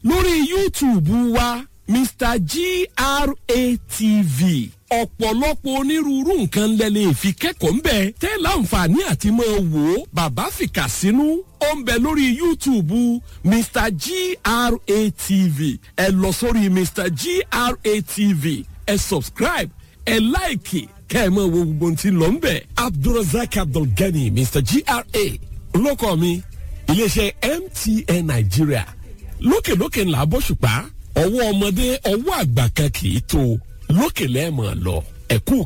lórí youtube wa mr gratv ọ̀pọ̀lọpọ̀ onírúurú nǹkan lẹ́lẹ́ fi kẹ́kọ̀ọ́ ń bẹ̀ tẹ́ láǹfààní àti máa wò ó bàbá fìkà sínú ó ń bẹ lórí youtube mr gratv ẹ lọ sórí mr gratv ẹ subscribe ẹ láìkì kẹ́ ẹ máa wo gbogbo ohun tí ń lọ ń bẹ̀ abdulrasaq abdulgani mr gra olóko mi iléeṣẹ́ mtn nàìjíríà lókèlókè ńlá bọ́ṣùpá ọwọ́ ọmọdé ọwọ́ àgbà kan kì í tó lókè lẹ́ẹ̀mọ̀ lọ ẹ̀kú